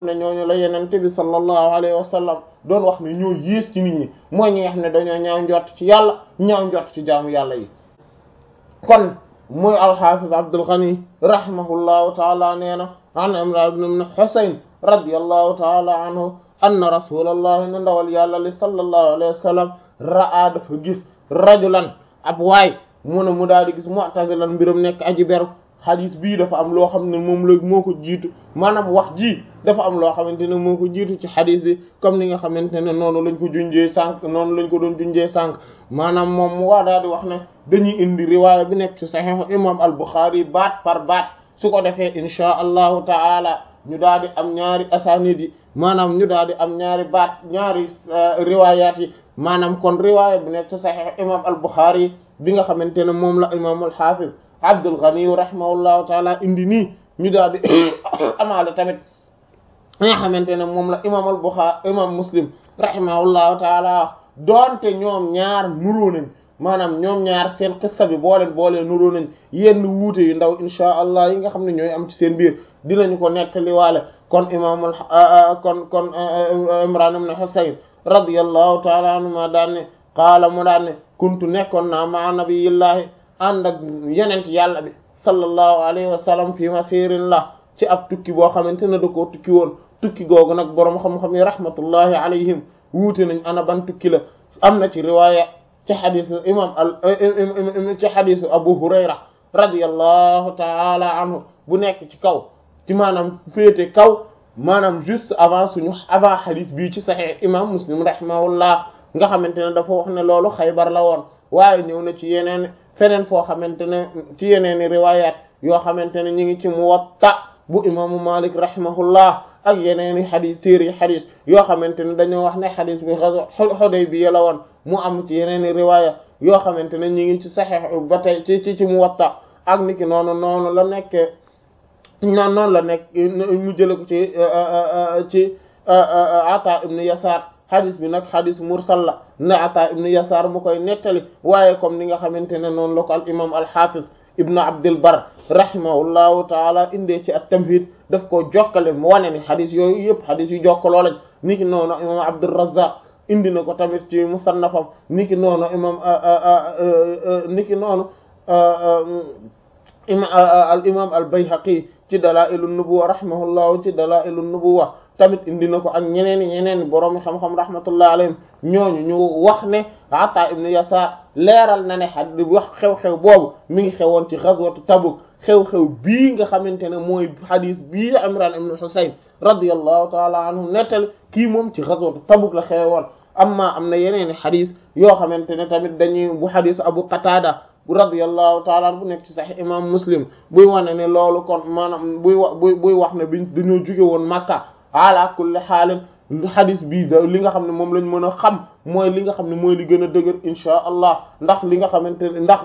ne ñooñu la yenente bi sallallahu alayhi wa sallam doon wax ne ñoo yées ci nit ñi mooy ñi nga xam ne dañoo ñaaw njort ci yàlla ñaaw njort ci jaamu yàlla yi kon muy alxaafis Abdul Ghani rahimahullahu taala nee na an Imran ibn Husayn radiyallahu taala anhu anna rasulallahi ne ndawal yàlla li sallallahu alayhi wa sallam ra'a dafa gis rajulan ab waay mu ne mu daal di gis mu'tazilan mbiram nekk aji beru xadis bii dafa am loo xam ne moom la moo ko jiitu maanaam wax ji dafa am loo xamante ne moo ko jiitu ci xadis bi comme ni nga xamante ne noonu lañ ko junjee sànq noonu lañ ko doon junjee sànq maanaam moom mu waa daal di wax ne dañuy indi riwaaya bi nekk ci saxiix imam al Buxaari baat par baat su ko defee inchaa allahu taala ñu daal di am ñaari asanid yi maanaam ñu daal di am ñaari baat ñaari riwaayaat yi maanaam kon riwaaya bi nekk ci saxiix imam al Buxaari bi nga xamante ne moom la imam al xaafis Abdul Ghani rahimahullahu taala indi nii ñu daal di amaale tamit li nga xamante ne moom la imam al Bukhari imam Muslim rahimahullahu taala doonte ñoom ñaar nuroo nañ maanaam ñoom ñaar seen qissa bi boo leen boolee nuroo nañ yenn wuute yu ndaw insha allah yi nga xam ne ñooy am ci seen biir dinañu ko nettali waale kon imam al kon kon Imran ibn Husayn radiyallahu taala anhuma daan ne qaala mu daan ne kuntu nekkoon naa ma nabiyillahi ànd ak yenent yàlla bi sallallahu alayhi wa sallam fi masirin la ci ab tukki boo xamante ne da koo tukki woon tukki googu nag boroom xam-xam yi rahmatullahi alayhim wuute nañ ana ban tukki la am na ci riwaaya ci xadisu imam al ci xadisu abu hurayra radiyallahu taala anhu bu nekk ci kaw ci maanaam féete kaw maanaam juste avant suñu avant xadis bii ci saxiix imam muslim rahimahullah nga xamante ne dafa wax ne loolu xaybar la woon waaye ñëw na ci yeneen feneen foo xamante ne ci yeneeni riwayat yoo xamante ne ñu ngi ci muwatta bu imaamu malik rahimahullah ak yeneeni xadis téeri xadis yoo xamante ne dañoo wax ne xadis bi Hudaybiya la woon mu am ci yeneeni riwaya yoo xamante ne ñu ngi ci saxiix ba tey ci ci ci muwatta ak niki noonu noonu la nekkee noonu noonu la nekk mu jële ko ci ci Ata ibn Yasar xadis bi nag xadis mursal la na Ata ibn Yasar mu koy nettali waaye comme ni nga xamante ne noonu la ko al imam al hafiz ibn Abdul Bar rahimahullahu taala indee ci at-Tamhid daf ko jokkale mu wane ni xadis yooyu yëpp xadis yu jokkaloo lañ niki noonu imam Abdur Razzaq indi na ko tamit ci musannafam niki noonu imam niki noonu al imam al Bayhaqi ci Dalaa'ilun Nubuwwa rahimahullahu ci Dalaa'ilun Nubuwwa tamit indi na ko ak ñeneen ñeneen borom xam-xam rahmatullah alayhim ñooñu ñu wax ne Ata ibn Yasar leeral na ne xad wax xew-xew boobu mi ngi xewoon ci ghazwatu Tabuk xew-xew bii nga xamante ne mooy xadis bii Imran ibn Husayn radiyallahu taala anhu nettali kii moom ci ghazwatu Tabuk la xewoon amma am na yeneen i xadis yoo xamante ne tamit dañuy bu xadisu Abu Qatada radiyallahu taala bu nekk ci Sahih imam Muslim buy wane ne loolu kon maanaam buy wa buy buy wax ne biñ dañoo jóge woon Makka ala kulli xaalin xadis bii da li nga xam ne moom lañ mën a xam mooy li nga xam ne mooy li gën a dëgër inchaa allah ndax li nga xamante ne ndax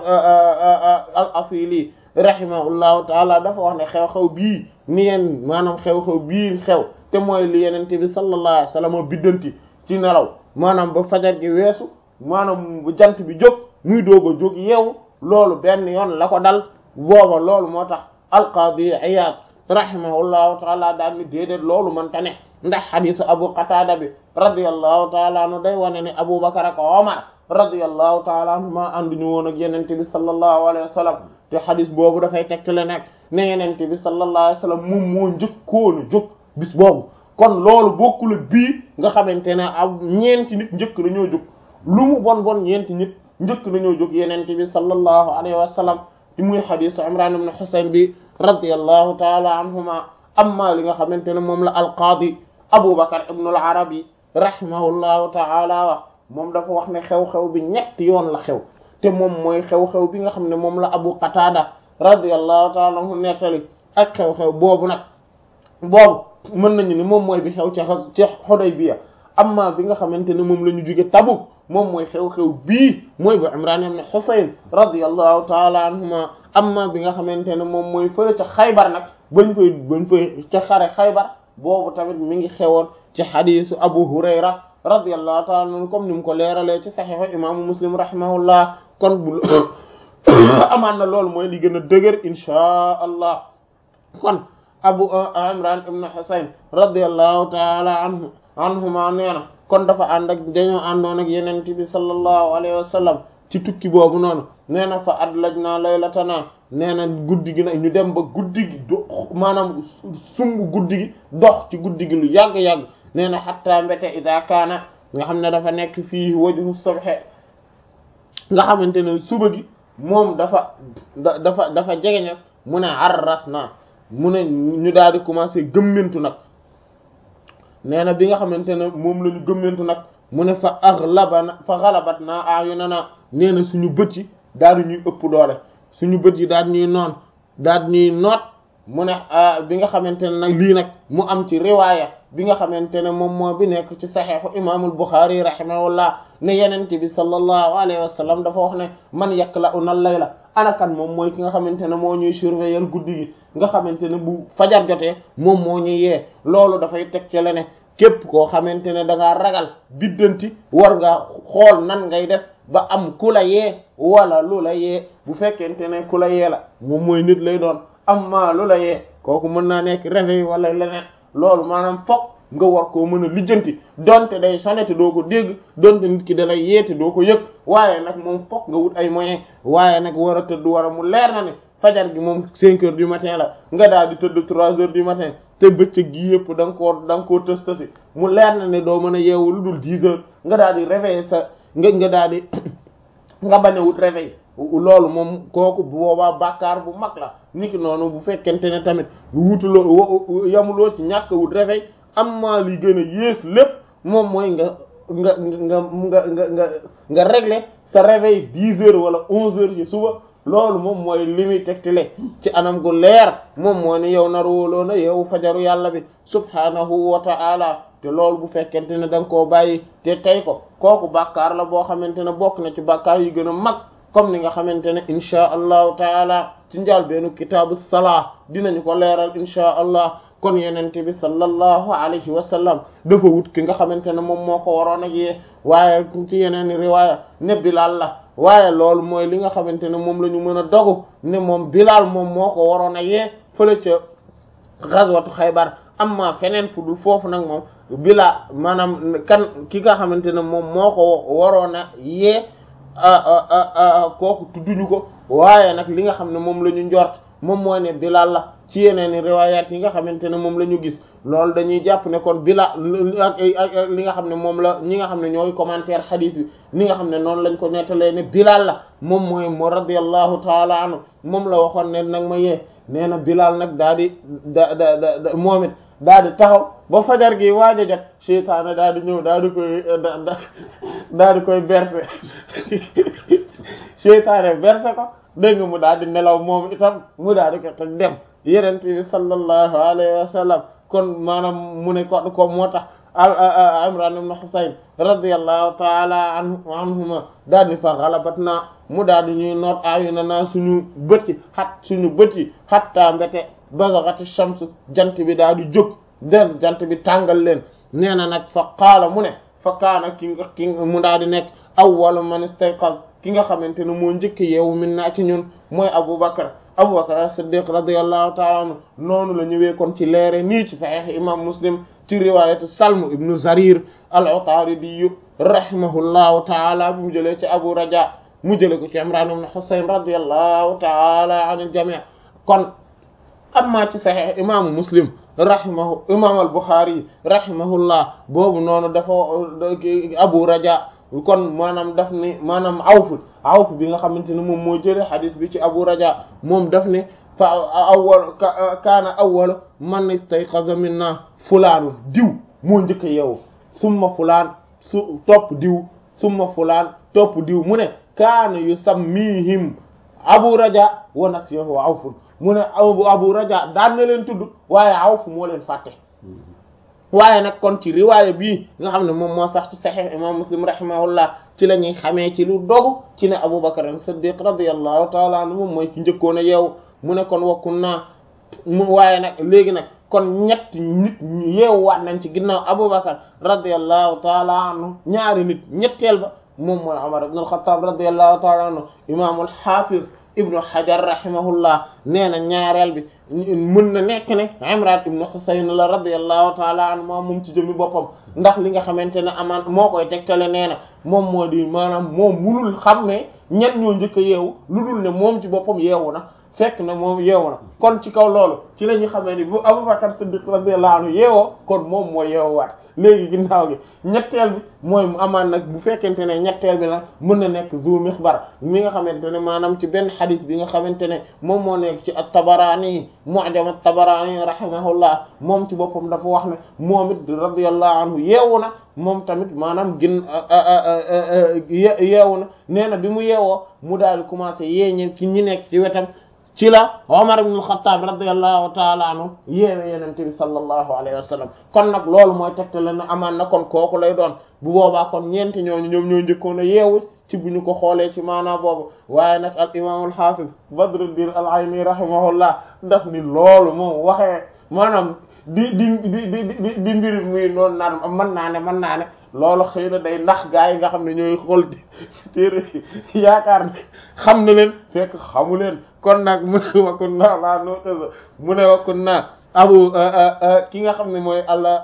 al asili rahimahullahu taala dafa wax ne xew-xew bii ni yeen maanaam xew-xew bii xew te mooy li yenente bi sallallahu alayhi wasallam biddanti ci nelaw maanaam ba fajar gi weesu maanaam bu jant bi jóg muy doog a jóg yeewu loolu benn yoon la ko dal booba loolu moo tax alqaadi Iyaad rahimahullahu taala daal ni déedéet loolu man ta ne ndax xadisu abu qatada bi radiyallahu taala anhu day wane ne abu bakar ak omar radiyallahu taala anhu maa ànduñu woon ak yenente bi sallallahu alayhi wa sallam te xadis boobu dafay tegtale nag ne yenente bi sallallahu alayhi wa sallam moom moo njëkkoonu jóg bis boobu kon loolu bokkul ak bii nga xamante ne ab ñeenti nit njëkk nañoo jóg lu mu bon bon ñeenti nit njëkk nañoo jóg yenente bi sallallahu alayhi wa sallam ci muy xadisu imran ibn husayn bi radiyallahu taala anhuma amma li nga xamante ne moom la alqaadi Abu Bakar ibn al-Arabi rahimahullahu ta'ala wax moom dafa wax ne xew-xew bi ñetti yoon la xew te moom mooy xew-xew bi nga xam ne moom la Abu Qatada radiyallahu ta'ala anhu nettali ak xew-xew boobu nag boobu mën nañu ni moom mooy bi xew ci ci Hudaybiya amma bi nga xamante ne moom la ñu jóge Tabuk moom mooy xew-xew bii mooy bu Imran ibn Husayn radiyallahu ta'ala anhuma amma bi nga xamante ne moom mooy fële ca Xaybar nag bañ fay bañ fay ca xare Xaybar boobu tamit mi ngi xewoon ci xadisu Abu Hurayra radiyallahu ta'ala anhu comme ni mu ko leeralee ci saxiixu imaamu Muslim rahimahullah kon bu amaan na loolu mooy li gën a dëgër inchaa allah kon abu imran ibn husayn radiyallahu taala anhu anhuma nee na kon dafa ànd ak dañoo àndoon ak yeneen bi sallallahu alayhi wa sallam ci tukki boobu noonu nee na fa adlajna laylatana nee na guddi gi nag ñu dem ba guddi gi do maanaam sumb guddi gi dox ci guddi gi lu yàgg-yàgg nee na xatta mbete ida kaana nga xam ne dafa nekk fii wajhu subhe nga xamante ne suba gi moom dafa da dafa dafa jegeñal mu ne arras na mu ne ñu daal di commencé gëmmentu nag nee na bi nga xamante ne moom la ñu gëmmentu nag mu ne fa aghlabana fa ghalabat na ayunana nee na suñu bët yi daal di ñuy ëpp doole suñu bët yi daal ñuy noon daal ñuy noot mu ne bi nga xamante ne nag lii nag mu am ci riwaaya bi nga xamante ne moom moo bi nekk ci saxiixu imaamul Buxaari rahimahullah ne yenente bi sallallahu alayhi wa sallam dafa wax ne man yakla'una layla anakan moom mooy ki nga xamante ne moo ñuy surveiller guddi gi nga xamante ne bu fajar jotee moom moo ñuy yee loolu dafay teg ci la ne képp koo xamante ne da ngaa ragal biddanti war nga xool nan ngay def ba am ku la yee wala lu la yee bu fekkente ne ku la yee la moom mooy nit lay doon amma lu la yee kooku mën naa nekk réveil wala leneen loolu maanaam fokk nga war koo mën a lijjanti donte day sonné te doo ko dégg donte nit ki da lay yeete doo ko yëg waaye nag moom fokk nga wut ay moyens waaye nag war a tëdd war a mu leer na ne fajar gi moom cinq heures du matin la nga daal di tëdd trois heures du matin te bëccëg gi yëpp da nga koo da nga koo tës tësi mu leer na ne doo mën a yeewu lu dul dix heures nga daal di réveiller sa nga nga daal di nga bañ a wut réveil loolu moom kooku bu boobaa bàkkaar bu mag la niki noonu bu fekkente ne tamit wutuloo yamuloo ci ñàkk wut réveil amma li gën a yées lépp moom mooy nga nga nga nga nga nga nga régler sa réveil dix heures wala onze heures ci suba loolu moom mooy li muy tegtale ci anam gu leer moom moo ni yow nar wóoloo na yow fajaru yàlla bi subhanahu wa ta'ala te loolu bu fekkente ne da nga koo bàyyi te tey ko kooku bàkkaar la boo xamante ne bokk na ci bàkkaar yu gën a mag comme ni nga xamante ne inchaa allahu taala ci njaal beenu kitaabu salaa dinañu ko leeral inchaa allah kon yenente bi sallallahu alayhi wa sallam dafa wut ki nga xamante ne moom moo ko waroon a yee waaye ci yeneen riwaaya ne Bilaal la waaye loolu mooy li nga xamante ne moom la ñu mën a dogu ne moom Bilaal moom moo ko waroon a yee fële ca gazwatu Xaybar amma feneen fu dul foofu nag moom Bilaal maanaam kan ki nga xamante ne moom moo ko waroon a yee kooku tudduñu ko waaye nag li nga xam ne moom la ñu njort moom mooy ne Bilaal la ci yeneen i riwaayaat yi nga xamante ne moom la ñu gis loolu dañuy jàpp ne kon Bilaal ak li nga xam ne moom la ñi nga xam ne ñooy commentaire xadiis bi ni nga xam ne noonu lañ ko nettalee ne Bilaal la moom mooy moo radiyallahu taala anhu moom la waxoon ne nag ma yee nee na Bilaal nag daa di da da da moom it daa di taxaw ba fajar gi waaj a jot seytaane daa di ñëw daa di koy da daa di koy berse seytaane berse ko dégg nga mu daal di nelaw moom itam mu daal di ko teg dem yenent bi sallallahu alayhi wa sallam kon maanaam mu ne ko ko moo tax Imran ibn Husayn radiyallahu taala anhuma daal di fa xalabat naa mu daal di ñuy noot ayuna naa suñu bët yi xat suñu bët yi xattaa mbete bazaghati shamsu jant bi daal di jóg den jant bi tàngal leen nee na nag fa qaala mu ne fa kaana ki nga ki mu daal di nekk awwalu man istayqaz ki nga xamante ne moo njëkk yeewu min naa ci ñun mooy Abu Bakr Abu Bakr as-Siddiq radiyallahu ta'ala anhu noonu la ñëwee kon ci leere nii ci Sahih imam Muslim ci riwaayatu Salm ibnu Zarir al-Utaridi rahimahullahu ta'ala bu mu jëlee ci Abu Raja mu jëlee ko ci Imran ibn Husayn radiyallahu ta'ala anil jami' kon amma ci Sahih imam Muslim rahimahu imam al-Bukhari rahimahullah boobu noonu dafa Abu Raja kon maanaam daf ne maanaam awf awf bi nga xamante ne moom moo jëlee xadis bi ci abu raja moom daf ne fa awwal kaana awwal man istayqaza minna fulaanu diw moo njëkk a yeewu summa fulaan su topp diw summa fulaan topp diw mu ne kaana yusammihim abu raja wa nasiyahu awf mu ne abu abu raja daan na leen tudd waaye awf moo leen fàtte waaye nag kon ci riwaaya bii nga xam ne moom moo sax ci saxiix imam muslim rahimahullah ci la ñuy xamee ci lu dogu ci ne Abu Bakr as-Siddiq radiyallahu taala anhu moom mooy ci njëkkoon a yeewu mu ne kon wakkun naa mu waaye nag léegi nag kon ñett nit yeewuwaat nañ ci ginnaaw Abu Bakr radiyallahu taala anhu ñaari nit ñetteel ba moom mooy Umar ibn al-Khattab radiyallahu taala anhu imaamul hafiz ibnu hajar rahimahullah nee na ñaareel bi mën na nekk ne imran ibnu husayn la radiyallahu taala anhu moom moom ci jëmmi boppam ndax li nga xamante ne amaan moo koy tegtale nee na moom moo di maanaam moom munul xam ne ñan ñoo njëkk a yeewu lu dul ne moom ci boppam yeewu na fekk na moom yeewu na kon ci kaw loolu ci la ñu xamee ni bu Abubakar Siddiq radiyallahu anhu yeewoo kon moom moo yeewuwaat léegi ginnaaw gi ñetteel bi mooy mu amaan nag bu fekkente ne ñetteel bi nag mën na nekk zu mixbar mi nga xamante ne maanaam ci benn xadis bi nga xamante ne moom moo nekk ci at-Tabarani mu'jam at-Tabarani rahimahullah moom ci boppam dafa wax ne moom it radiyallahu anhu yeewu na moom tamit maanaam gin yeewu na nee na bi mu yeewoo mu daal di commencé yeeñe ci ñi nekk ci wetam ci la Omar ibn al-Khattab radiyallahu ta'ala anhu yeewe yenente bi sallallahu alayhi wa sallam kon nag loolu mooy tegtale na amaan na kon kooku lay doon bu boobaa kon ñeenti ñooñu ñoom ñoo njëkkoon a yeewu ci bu ñu ko xoolee ci maanaa boobu waaye nag al imam al hafiz Badruddin al-Ayni rahimahullah daf ni loolu moom waxee maanaam di di di di di mbir muy noonu naan mën naa ne mën naa ne loolu xëy na day ndax gaa yi nga xam ne ñooy xool téere yaakaar ne xam na leen fekk xamu leen kon nag mu ne wakkun naa laa noo mu ne wakkun naa abu ki nga xam ne mooy allah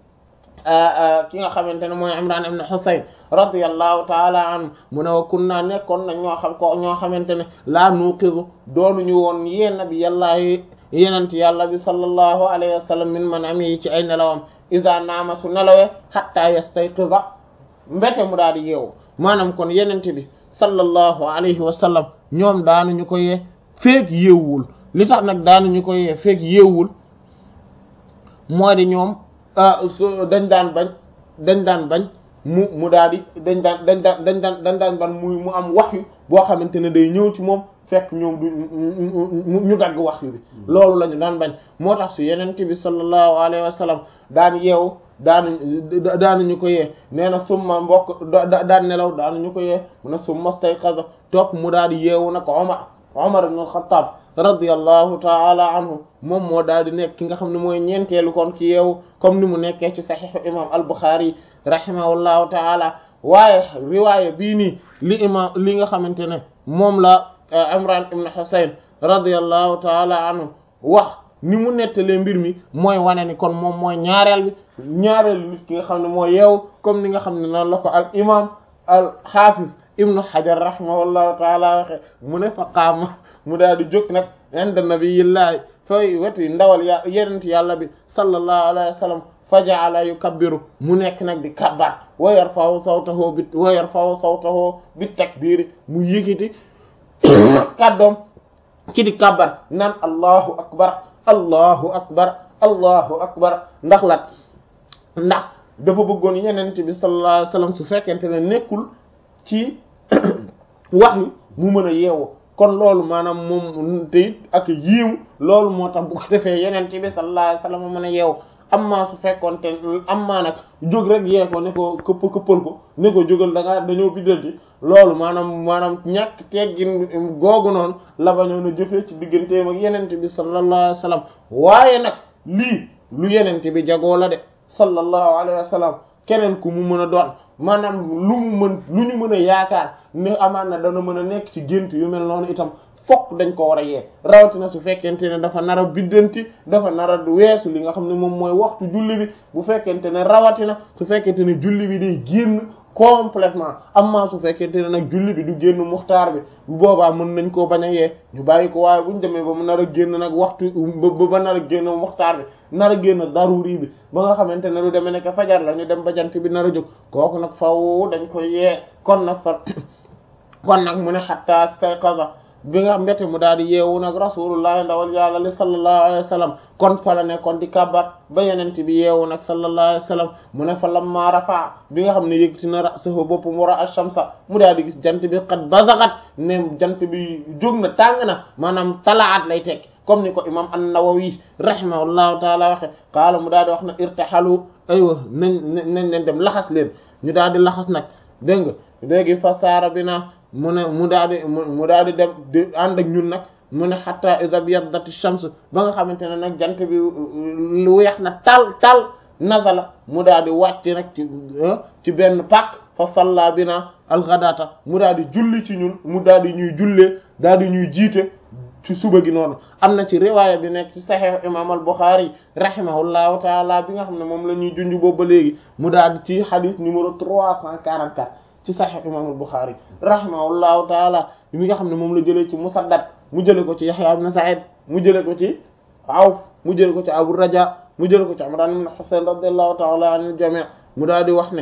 ki nga xamante ne mooy Imran ibn Husayn radiyallahu taala anhu mu ne wakkun naa nekkoon nañ ñoo xam ko ñoo xamante ne laa nuqizu doonuñu woon yéen nabi yàllaa yenent yàlla bi sallallahu alayhi wa sallam min manam yi ci ay nelawam iza naama su nelawee hatta yastayqiza mbete mu daal di yeewu maanaam kon yenente bi sallallahu alayhi wa sallam ñoom daanuñu ko yee feek yeewul li tax nag daanuñu ko yee feek yeewul moo di ñoom dañ daan bañ dañ daan bañ mu mu daal di dañ daan dañ daan dañ daan dañ daan bañ mu mu am wax yu boo xamante ne day ñëw ci moom fekk ñoom du ñu dagg wax yu bi loolu la ñu daan bañ moo tax su yenente bi sallallahu alayhi wa sallam daan yeewu daanu daanuñu ko yee nee na summa mbokk daan nelaw daanuñu ko yee mu ne summa stayqaza topp mu daal di yeewu nag Omar Omar ibn al-Khattab radiyallahu taala anhu moom moo daal di nekk ki nga xam ne mooy ñeenteelu kon ci yeewu comme ni mu nekkee ci saxiixu imam al-Bukhari rahimahullahu taala waaye riwaaya bii nii li imam li nga xamante ne moom la Imran ibn Husayn radiyallahu taala anhu wax ni mu nettalee mbir mi mooy wane ni kon moom mooy ñaareel bi ñaareel nit ki nga xam ne mooy yeewu comme ni nga xam ne noonu la ko al imam al hafiz ibnu hajar rahimahullahu taala waxe mu ne fa qaama mu daal di jóg nag inda nabiyillahi fay weti ndawal ya yenent yàlla bi sallallahu alayhi wa sallam fa ja'ala yukabbiru mu nekk nag di kabbar wa yarfa'u sawtahu bi wa yarfa'u sawtahu bi takbir mu yëkkati kàddoom ci di kabbar naan allahu akbar allahu akbar allahu akbar ndax lat ndax dafa bëggoon yenent bi sallallahu alayhi wasallam su fekkente ne nekkul ci wax yu mu mën a yeewu kon loolu maanaam moom te it ak yiiw loolu moo tax bu ko defee yenent bi sallallahu alayhi wasallam mën a yeewu amma su fekkoonte amma nag jóg rek yee ko ne ko këpp këppal ko ne ko jógal da ngaa dañoo biddanti loolu maanaam maanaam ñàkk teggin googu noonu la bañoon a jëfee ci digganteem ak yenente bi sallallahu alayhi wa sallam waaye nag lii lu yenente bi jagoo la de sallallahu alayhi wa sallam keneen ku mu mën a doon maanaam lu mu mën lu ñu mën a yaakaar ne amaan na dana mën a nekk ci gént yu mel noonu itam fokk dañ ko war a yee rawatina su fekkente ne dafa nar a biddanti dafa nar a weesu li nga xam ne moom mooy waxtu julli bi bu fekkente ne rawatina su fekkente ne julli bi day génn complètement amma su fekkente ne nag julli bi du génn muxtaar bi bu boobaa mën nañ koo bañ a yee ñu bàyyi ko waaye buñ demee ba mu nar a génn nag waxtu ba ba nar a génn muxtaar bi nar a génn daruri bi ba nga xamante ne lu demee nekk fajar la ñu dem ba jant bi nar a jóg kooku nag faw dañ koy yee kon nag fa kon nag mu ne xatta stayqaza bi nga mbete mu daal di yeewu nag rasulullah ndawal yàlla li sallallahu alayhi wa sallam kon fa la nekkoon di kabbar ba yenent bi yeewu nag sallallahu alayhi wa sallam mu ne fa lamma rafa bi nga xam ne yëkkati na ra'sahu boppam wara ash-shamsa mu daal di gis jant bi qad bazagat ne jant bi jóg na tàng na maanaam talaat lay tekki comme ni ko imam an-Nawawi rahimahullahu taala waxe qaala mu daal di wax na irtahalu aywa nañ nañ leen dem laxas leen ñu daal di laxas nag dégg nga léegi fa saara bi na mu ne mu daal di mu daal di dem di ànd ak ñun nag mu ne hatta idha biyaddat ash-shams ba nga xamante ne nag jant bi lu weex na tal tal nazala mu daal di wàcc nag ci ci benn pàkk fa salla bina alxadata mu daal di julli ci ñun mu daal di ñuy jullee daal di ñuy jiite ci suba gi noonu am na ci riwaaya bi nekk ci saxiix imam al Buxaari rahimahullahu taala bi nga xam ne moom la ñuy junj boobu ba léegi mu daal di ci xadis numéro 344 ci saxiix imam al Buxaari rahimahullahu taala bi nga xam ne moom la jëlee ci Musaddad mu jëlee ko ci Yaxya ibn Sa'id mu jëlee ko ci Awf mu jëlee ko ci Abu Raja mu jëlee ko ci Imraan ibn Husayn radiyallahu taala anil jami' mu daal di wax ne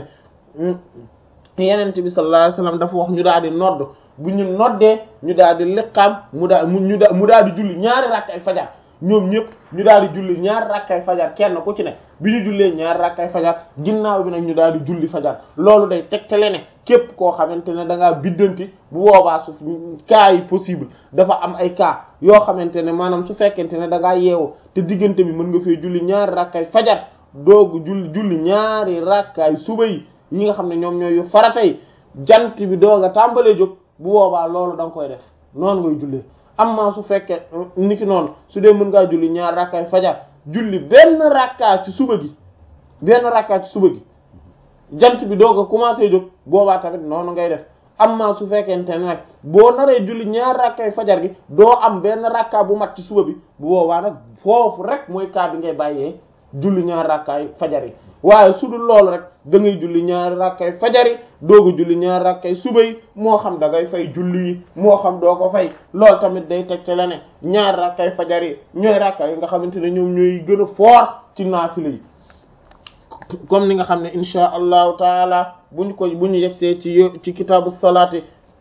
yenent bi sallallahu alayhi wasallam dafa wax ñu daal di nodd bu ñu noddee ñu daal di liqaam mu daal mu ñu mu daal di julli ñaari rakkay fajar ñoom ñëpp ñu daal di julli ñaari rakkay fajar kenn ku ci ne bi ñu jullee ñaari rakkay fajar ginnaaw bi nag ñu daal di julli fajar loolu day tegtale ne képp koo xamante ne da ngaa biddanti bu boobaa su cas yi possible dafa am ay cas yoo xamante ne maanaam su fekkente ne da ngaa yeewu te diggante bi mën nga fee julli ñaari rakkay fajar doogu julli julli ñaari rakkaay suba yi yi nga xam ne ñoom ñooy yu farata yi jant bi doog a tàmbalee jóg bu boobaa loolu da nga koy def noonu ngay jullee amma su fekkee niki noonu su dee mën ngaa julli ñaar rakkaay fajar julli benn rakkaa ci suba gi benn rakkaa ci suba gi jant bi doog a commencé jóg boobaa tamit noonu ngay def amma su fekkente ne nag boo naree julli ñaar rakkaay fajar gi doo am benn rakkaa bu mat ci suba bi bu boobaa nag foofu rek mooy kaa bi ngay bàyyee julli ñaar rakkaay fajar yi waaye su dul loolu rek da ngay julli ñaari rakkay fajar yi dooga julli ñaari rakkay suba yi moo xam da ngay fay julli yi moo xam doo ko fay loolu tamit day tegte la ne ñaari rakkay fajar yi ñooy rakka yi nga xamante ne ñoom ñooy gën a fort ci naafila yi comme ni nga xam ne insha allahu taala buñ ko bu ñu yegsee ci ci kitaabu salaati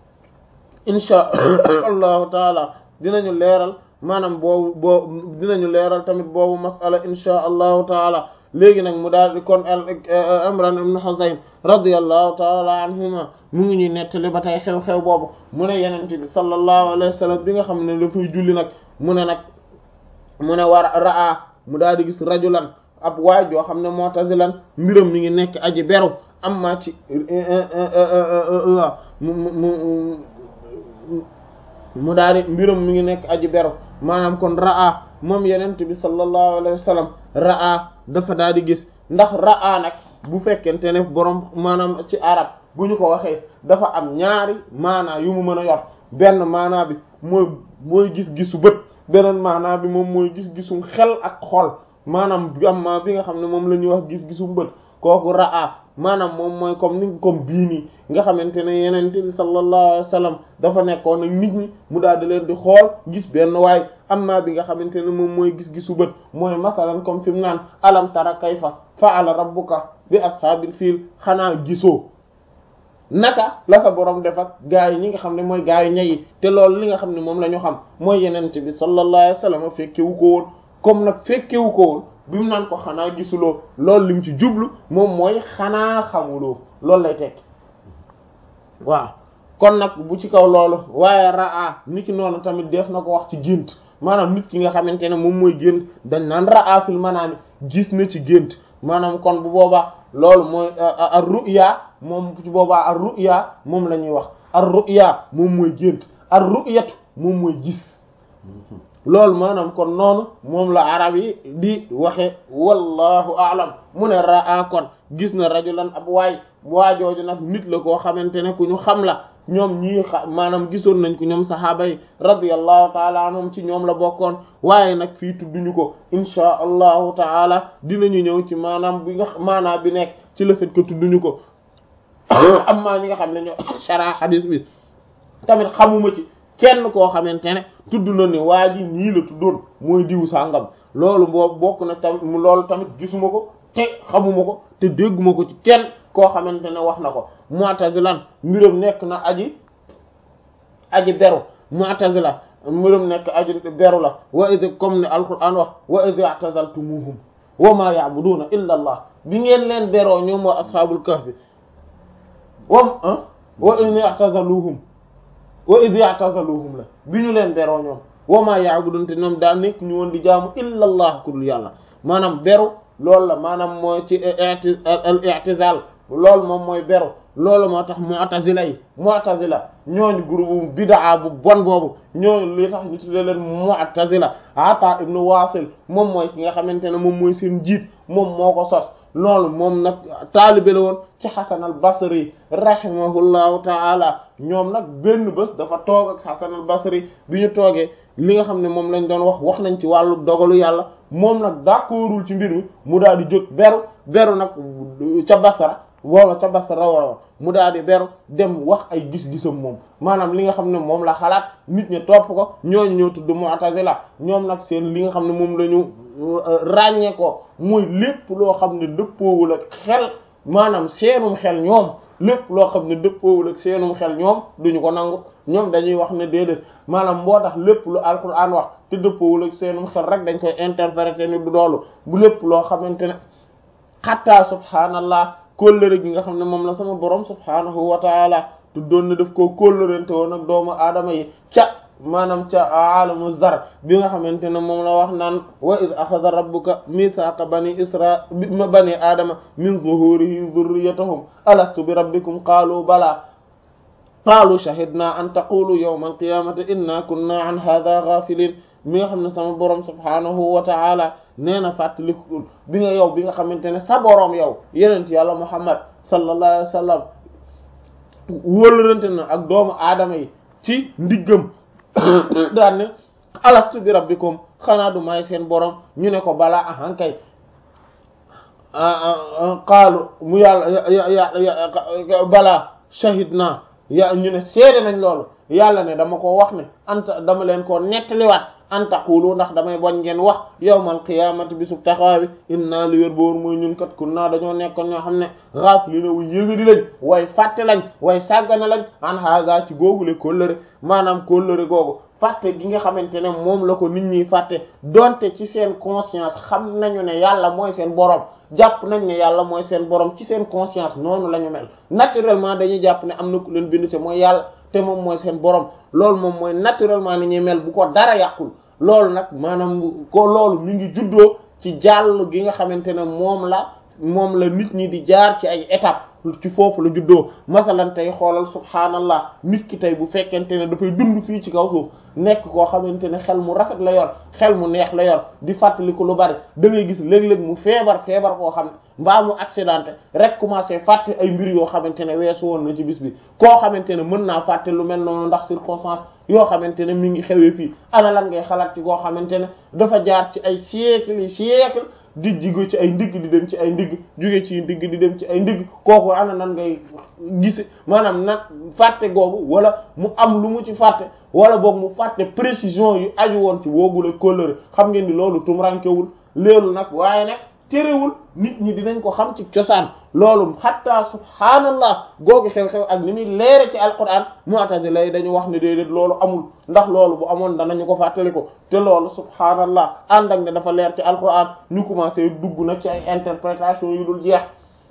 insha allahu taala dinañu leeral maanaam boobu boo dinañu leeral tamit boobu masala insha allahu taala léegi nag mu daal di kon Imran ibn Husayn radiyallahu taala anhuma mu ngi ñuy nettali ba tey xew-xew boobu mu ne yenente bi sallallahu alayhi wa sallam bi nga xam ne dafay julli nag mu ne nag mu ne war raa mu daal di gis rajulan ab waay joo xam ne mu'tazilan mbiram mi ngi nekk aji beru amma ci mu mu mu daal di mbiram mi ngi nekk aji beru maanaam kon raa moom yenente bi sallallahu alayhi wa sallam raa dafa daal di gis ndax raa nag bu fekkente ne borom maanaam ci arab bu ñu ko waxee dafa am ñaari maanaa yu mu mën a yor benn maanaa bi mooy mooy gis-gisu bët beneen maanaa bi moom mooy gis-gisum xel ak xol maanaam amma bi nga xam ne moom la ñuy wax gis-gisum bët kooku raa maanaam moom mooy comme ni comme bii nii nga xamante ne yenente bi sallallahu alayhi wa sallam dafa nekkoon ak nit ñi mu daal di leen di xool gis benn waay amma bi nga xamante ne moom mooy gis-gisu bët mooy masalan comme fi mu naan alam tara kayfa fa'ala rabbuka bi ashaabil fiil xanaa gisoo naka la sa borom def ak gaa yi ñi nga xam ne mooy gaa yi ñayi te loolu li nga xam ne moom la ñu xam mooy yenente bi sallallahu alayhi wa sallam fekkewu ko woon comme nag fekkewu ko woon bi mu naan ko xanaa gisuloo loolu lim ci jublu moom mooy xanaa xamuloo loolu lay tekki waaw kon nag bu ci kaw loolu waaye raa nit ki noonu tamit def na ko wax ci gént maanaam nit ki nga xamante ne moom mooy gént dañ naan raa fil manaami gis na ci gént maanaam kon bu boobaa loolu mooy ar ru'ya moom ci boobaa ar ru'ya moom la ñuy wax ar ru'ya moom mooy gént ar ru'yatu moom mooy gis loolu maanaam kon noonu moom la arab yi di waxe wallahu aalam mu ne raa kon gis na rajulan ab waay waajooju nag nit la koo xamante ne ku ñu xam la ñoom ñii xa maanaam gisoon nañ ko ñoom sahaaba yi radiyallahu taala anhum ci ñoom la bokkoon waaye nag fii tudduñu ko inchaa allahu taala dinañu ñëw ci maanaam bi nga maanaam bi nekk ci le fait que tudduñu ko am maa ñi nga xam ne ñoo shara hadis bi tamit xamuma ci kenn koo xamante ne tudd na ne waa ji nii la tuddoon mooy diw sàngam loolu boobu bokk na tamit loolu tamit gisuma ko te xamuma ko te dégguma ko ci kenn koo xamante ne wax na ko mu'tazilan mbiram nekk na aji aji beru mu'tazila mbiram nekk aji beru la wa id comme ne alquran wax wa id i'tazaltumuhum wa ma ya'buduna illa allah bi ngeen leen beroo ñoom waa ashabul kahfi wam wa id i'tazaluhum wa id i'tazaluhum la bi ñu leen beroo ñoom wa ma ya'budun te ñoom daa nekk ñu woon di jaamu illa allah ku dul yàlla maanaam beru loolu la maanaam mooy ci al i'tizal loolu moom mooy beru loolu moo tax mu'tazila yi mu'tazila ñooñu groupe bid'a bu bon boobu ñooñu li tax ñu tuddee leen mu'tazila Ata ibn Wasil moom mooy ki nga xamante ne moom mooy seen jiit moom moo ko sos loolu moom nag taalibe la woon ci Hasan al Basri rahimahullahu taala ñoom nag benn bés dafa toog ak Hasan al Basri bi ñu toogee li nga xam ne moom lañ doon wax wax nañ ci wàllu dogalu yàlla moom nag d'accordul ci mbir mi mu daal di jóg beru beru nag ca Basra woowa ca Basra wala mu daal di beru dem wax ay gis-gisam moom maanaam li nga xam ne moom la xalaat nit ñi topp ko ñooñu ñoo tudd Mu'tazila ñoom nag seen li nga xam ne moom la ñu ràññee ko mooy lépp loo xam ne dëppoowul ak xel maanaam seenum xel ñoom lépp loo xam ne dëppoowul ak seenum xel ñoom duñu ko nangu ñoom dañuy wax ne déedéet maanaam moo tax lépp lu alquran wax te dëppoowul ak seenum xel rek dañ koy interpréter ni du doolu bu lépp loo xamante ne xatta subhaanallah kóllëre gi nga xam ne moom la sama borom subhaanahu wa taala tuddoon na daf koo kóllërente woon ak doomu aadama yi ca maanaam ca alamu zar bi nga xamante ne moom la wax naan wa id axada rabbuka mithaqa bani isra bani aadama min zuhurihi zurriyatahum alastu bi rabbikum qaalu bala qaalu shahidna an taqulu yawma alqiyamati inna kunna an hadha ghafilin mi nga xam ne sama borom subhaanahu wa taala nee na fàttalikul bi nga yow bi nga xamante ne sa borom yow yenent yàlla muhammad sallallahu alayhi wa sallam wóolërante na ak doomu aadama yi ci ndiggam daan ne alastu bi rabbikum xanaa du may seen borom ñu ne ko balaa ahankay qaalu mu yàlla balaa shahidna ya ñu ne seede nañ loolu yàlla ne dama ko wax ne anta dama leen ko nettaliwaat an taqulu ndax damay bañ ngeen wax yawmal qiyaamati bisub taxawaay bi inna li wér boor mooy ñun kat kunna dañoo nekkoon ñoo xam ne ghafilina wu yëgadi lañ way fàtte lañ way sàggane lañ an haza ci googule kóllëre maanaam kóllëre googu fàtte gi nga xamante ne moom la ko nit ñi fàtte donte ci seen conscience xam nañu ne yàlla mooy seen borom jàpp nañ ne yàlla mooy seen borom ci seen conscience noonu la ñu mel naturellement dañuy jàpp ne am na ku leen bind te mooy yàlla te moom mooy seen borom loolu moom mooy naturellement ni ñuy mel bu ko dara yàqul loolu nag maanaam ko loolu mi ngi juddoo ci jàll gi nga xamante ne moom la moom la nit ñi di jaar ci ay étapes ci foofu la juddoo masalan tey xoolal subhaanallah nit ki tey bu fekkente ne dafay dund fii ci kaw suuf nekk koo xamante ne xel mu rafet la yor xel mu neex la yor di fàttali ko lu bari da ngay gis léeg-léeg mu feebar feebar koo xam ne mbaa mu accidenté rek commencé fàtte ay mbir yoo xamante ne weesu woon na ci bis bi koo xamante ne mën naa fàtte lu mel noonu ndax circonstance yoo xamante ne mi ngi xewee fii ana lan ngay xalaat ci koo xamante ne dafa jaar ci ay siècle yi siècle di jigo ci ay ndigg di dem ci ay ndigg jóge ci ndigg di dem ci ay ndigg kooku ana nan ngay gise maanaam nag fàtte googu wala mu am lu mu ci fàtte wala boog mu fàtte précision yu aju woon ci woogule kóllëre xam ngeen ni loolu tumrankewul léelu nag waaye nag terewul nit ñi dinañ ko xam ci cosaan loolu xatta subhaanallah googu xew-xew ak ni muy leere ci alquran mu'tazila yi dañu wax ne déedéet loolu amul ndax loolu bu amoon danañu ko fàttali ko te loolu subhaanallah ànd ak ne dafa leer ci alquran ñu commencé dugg nag ci ay interprétation yu dul jeex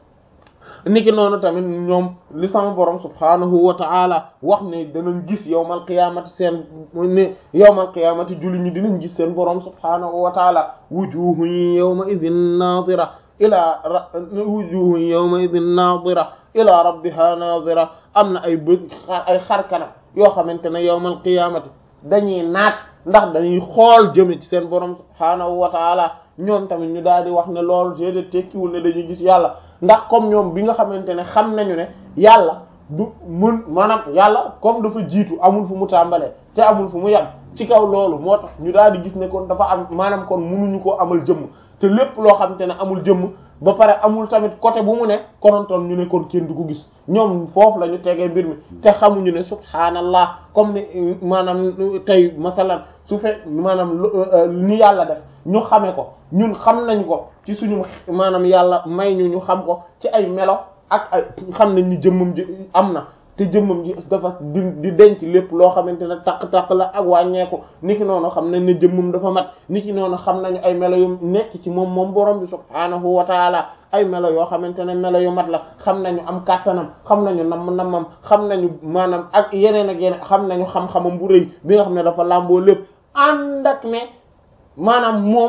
niki noonu tamit ñoom li sama borom subhaanahu wa ta'ala wax ne danañ gis yawmal qiyaamati seen ne yawmal qiyaamati julli ñi dinañ gis seen borom subhaanahu wa ta'ala wujuhun yawma idhin naadira ila wujuhun yawma idhin naadira ila rabbiha naadira am na ay bë ay xar kanam yoo xamante ne yawmal qiyaamati dañuy naat ndax dañuy xool jëme ci seen borom subhaanahu wa ta'ala ñoom tamit ñu daal di wax ne loolu jéede tekkiwul ne dañuy gis yàlla ndax comme ñoom bi nga xamante ne xam nañu ne yàlla du mën maanaam yàlla comme dafa jiitu amul fu mu tàmbalee te amul fu mu yem ci kaw loolu moo tax ñu daal di gis ne kon dafa am maanaam kon munuñu koo amal jëmm te lépp loo xamante ne amul jëmm ba pare amul tamit côté bu mu ne konontoon ñu ne kon kenn du ko gis ñoom foofu la ñu tegee mbir mi te xamuñu ne subhaanallah comme ni maanaam tey masalan su fe maanaam ni yàlla def ñu xame ko ñun xam nañ ko ci suñu maanaam yàlla may ñu ñu xam ko ci ay melo ak ay xam nañ ni jëmmam ji am na te jëmmam ji dafa di di denc lépp loo xamante ne taq-taq la ak wàññeeku niki noonu xam nañ ne jëmmam dafa mat niki noonu xam nañu ay melo yu nekk ci moom moom borom bi subhaanahu wa taala ay melo yoo xamante ne melo yu mat la xam nañu am kàttanam xam nañu namm nammam xam nañu maanaam ak yeneen ak yeneen xam nañu xam-xamam bu rëy bi nga xam ne dafa làmboo lépp ànd ak ne maanaam moom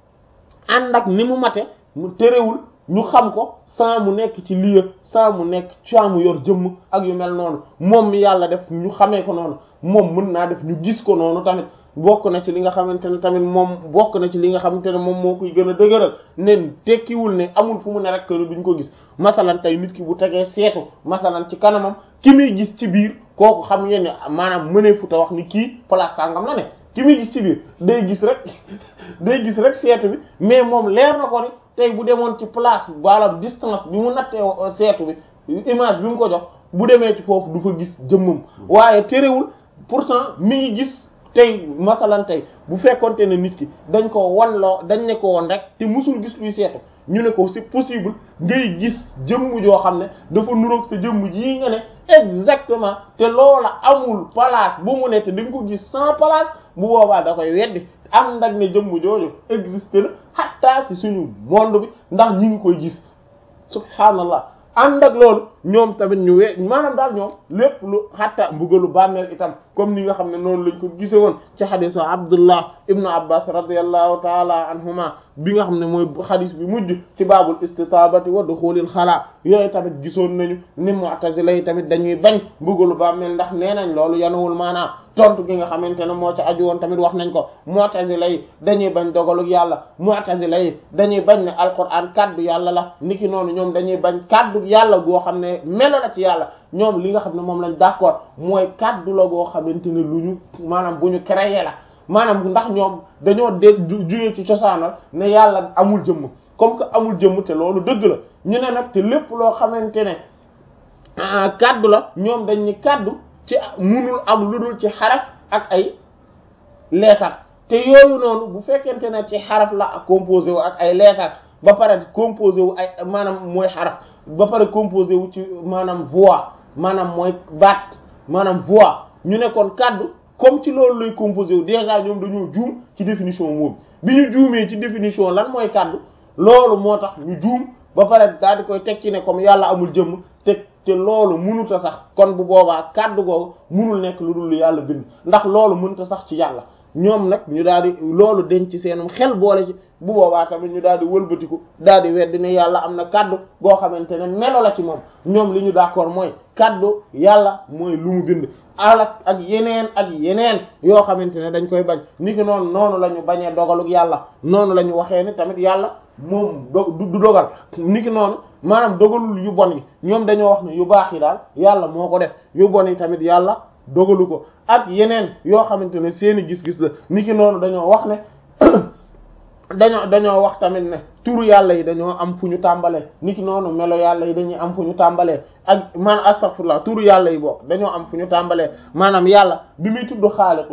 ànd ak ni mu mate mu terewul ñu xam ko saa mu nekk ci lieu saa mu nekk saa mu yor jëmm ak yu mel noonu moom mi yàlla def ñu xamee ko noonu moom mën naa def ñu gis ko noonu tamit bokk na ci li nga xamante ne tamit moom bokk na ci li nga xamante ne moom moo koy gën a dëgëral ne tekkiwul ne amul fu mu ne rek que duñ ko gis masalan tey nit ki bu tegee seetu masalan ci kanamam ki muy gis ci biir kooku xam ngeen ne maanaam mënee futa wax ni kii place sangam la ne ki muy gis ci biir day gis rek day gis rek seetu bi mais moom leer na ko ni tey bu demoon ci place wala distance bi mu nattee seetu bi image bi mu ko jox bu demee ci foofu du fa gis jëmmam waaye terewul pourtant mi ngi gis tey masalan tey bu fekkonte ne nit ki dañ ko wan loo dañ ne ko woon rek te musul gis luy seetu ñu ne ko c'est possible ngay gis jëmm joo xam ne dafa nuroog sa jëmm ji nga ne exactement te loola amul place bu mu ne te dañ ko gis sans place bu boobaa da koy weddi am ndag ne jëmm jooju existe na xattaa ci suñu monde bi ndax ñi ngi koy gis subhaanallah ànd ak loolu ñoom tamit ñu we maanaam daal ñoom lépp lu xatta mbugalu bàmmeel itam comme ni nga xam ne noonu lañ ko gise woon ci xadisu abdullah ibnu abbas radiallahu taala anhuma bi nga xam ne mooy xadis bi mujj ci baabul istitabati wa duxulil xalaa yooyu tamit gisoon nañu ni mu'tazila yi tamit dañuy bañ mbugalu bàmmeel ndax nee nañ loolu yanuwul maanaam tontu gi nga xamante ne moo ci aju woon tamit wax nañ ko mu'tazila yi dañuy bañ dogaluk yàlla mu'tazila yi dañuy bañ ne alquran kaddu yàlla la niki noonu ñoom dañuy bañ kaddu yàlla goo xam ne melo la ci yàlla ñoom li nga xam ne moom lañ d'accord mooy kaddu la goo xamante ne lu ñu maanaam bu ñu créé la maanaam ndax ñoom dañoo de jugee ci cosaanal ne yàlla amul jëmm comme que amul jëmm te loolu dëgg la ñu ne nag te lépp loo xamante ne kaddu la ñoom dañ ni kaddu ci munul am lu dul ci xaraf ak ay leetar te yooyu noonu bu fekkente ne ci xaraf la ak composé wu ak ay leetar ba pare composé wu ay maanaam mooy xaraf ba pare composé wu ci maanaam voix maanaam mooy baat maanaam voix ñu ne kon kaddu comme ci loolu lay composé wu déjà ñoom dañoo juum ci définition moom bi ñu juumee ci définition lan mooy kaddu loolu moo tax ñu juum ba pare daal di koy teg ci ne comme yàlla amul jëmm te te loolu mënuta sax kon bu boobaa kaddu googu mënul nekk lu dul yàlla bind ndax loolu mënuta sax ci yàlla ñoom nag ñu daal di loolu denc ci seenum xel boole ci bu boobaa tamit ñu daal di wëlbatiku daal di weddi ne yàlla am na kaddu boo xamante ne melo la ci moom ñoom li ñu d'accord mooy kaddu yàlla mooy lu mu bind alak ak yeneen ak yeneen yoo xamante ne dañ koy bañ ni ki noonu noonu la ñu bañee dogaluk yàlla noonu la ñu waxee ni tamit yàlla moom du dogal ni ki noonu maanaam dogalul yu bon yi ñoom dañoo wax ne yu baax yi daal yàlla moo ko def yu bon yi tamit yàlla dogalu ko ak yeneen yoo xamante ne seeni gis-gis la ni ki noonu dañoo wax ne dañoo dañoo wax tamit ne turu yàlla yi dañoo am fu ñu tàmbalee ni ki noonu melo yàlla yi dañuy am fu ñu tàmbalee ak man astaghfirullah turu yàlla yi bokk dañoo am fu ñu tàmbalee maanaam yàlla bi muy tudd xaaliqu